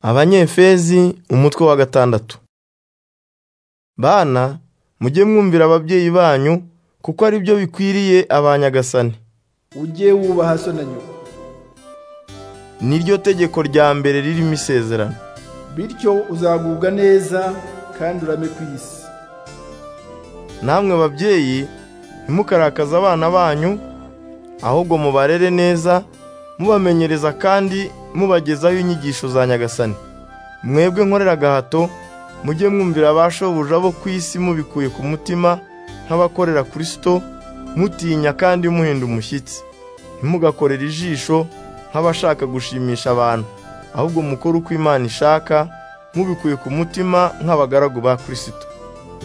abanyefezi umutwe wa gatandatu bana mujye mwumvira ababyeyi banyu kuko ari byo bikwiriye abanyagasani ujye wubaha so na nyoko ni ryo tegeko rya mbere ririmo isezerano bityo uzagubwa neza kandi urame ku isi namwe babyeyi ntimukarakaze abana banyu ahubwo mubarere neza mubamenyereza kandi mubagezaho inyigisho za nyagasani mwebwe nkorera agahato mujye mwumvira abashobuja bo ku isi mubikuye ku mutima nk'abakorera kirisito mutinya kandi muhinda umushyitsi ntimugakorere ijisho nk'abashaka gushimisha abantu ahubwo mukore uko imana ishaka mubikuye ku mutima nk'abagaragu ba kirisito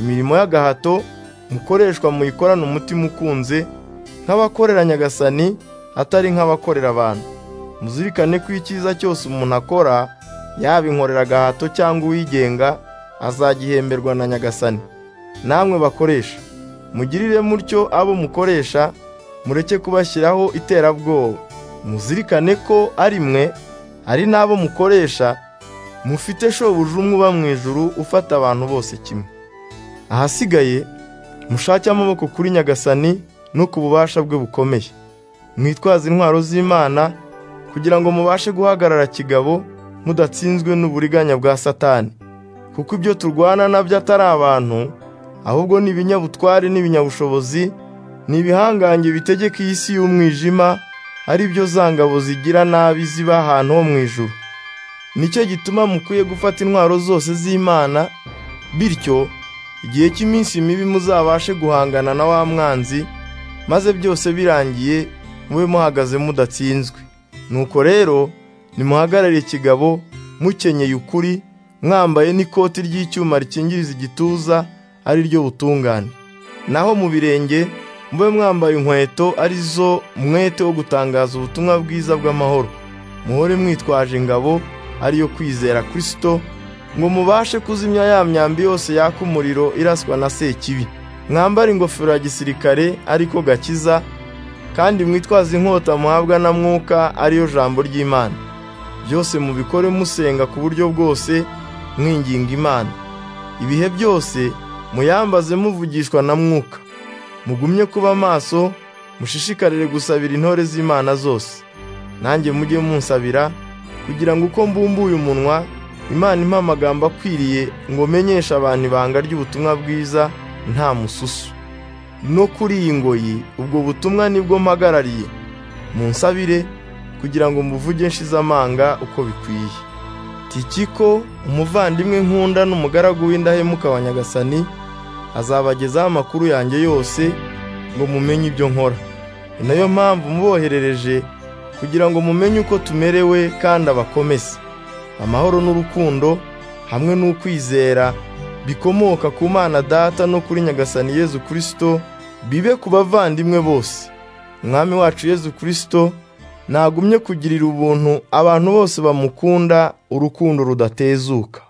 imirimo y'agahato mukoreshwa muyikorane umutima ukunze nk'abakorera nyagasani atari nk'abakorera abantu muzirikane ko icyiza cyose umuntu akora yaba inkorera agahato cyangwa uwigenga azagihemberwa na nyagasani namwe bakoresha mugirire mutyo abo mukoresha mureke kubashyiraho iterabwoba muzirikane ko ari mwe ari n'abo mukoresha mufite shobuja umwe uba mu ijuru ufata abantu bose kimwe ahasigaye mushake amaboko kuri nyagasani no ku bubasha bwe bukomeye mwitwaze intwaro z'imana kugira ngo mubashe guhagarara kigabo mudatsinzwe n'uburiganya bwa satani kuko ibyo turwana nabyo atari abantu ahubwo ni ibinyabutware n'ibinyabushobozi ni ibihangange bitegeka iyi si y'umwijima ari byo za ngabo zigira nabi ziba ahantu ho mu ijuru nicyo gituma mukwiye gufata intwaro zose z'imana bityo igihe cy'iminsi mibi muzabashe guhangana na wa mwanzi maze byose birangiye mube muhagaze mudatsinzwe nuko rero nimuhagarare kigabo mukenyeye ukuri mwambaye n'ikoti ry'icyuma rikingiriza igituza ari ryo butungane naho mu birenge mube mwambaye inkweto ari zo mwete wo gutangaza ubutumwa bwiza bw'amahoro muhore mwitwaje ingabo ariyo kwizera kirisito ngo mubashe kuzimya ya myambi yose yaka umuriro iraswa na sekibi mwambare ingofero ya gisirikare ariko gakiza kandi mwitwaze inkota muhabwa na mwuka ariyo jambo ry'imana byose mubikore musenga ku buryo bwose mwinginga imana ibihe byose muyambaze muvugishwa na mwuka mugumye kuba maso mushishikarire gusabira intore z'imana zose nanjye mujye munsabira kugira ngo uko mbumbuye umunwa imana impa amagambo akwiriye ngo menyeshe abantu ibanga ry'ubutumwa bwiza nta mususu no kuri iyi ngoyi ubwo butumwa nibwo mpagarariye munsabire kugira ngo muvuge nshizamanga uko bikwiye tikiko umuvandimwe nkunda n'umugaragu w'indahemuka wa nyagasani azabagezaho amakuru yanjye yose ngo mumenye ibyo nkora ni nayo mpamvu muboherereje kugira ngo mumenye uko tumerewe kandi abakomeze amahoro n'urukundo hamwe n'ukwizera bikomoka ku mana data no kuri nyagasani yezu kirisito bibe ku bavandimwe bose umwami wacu yezu kirisito ntagumye kugirira ubuntu abantu bose bamukunda urukundo rudatezuka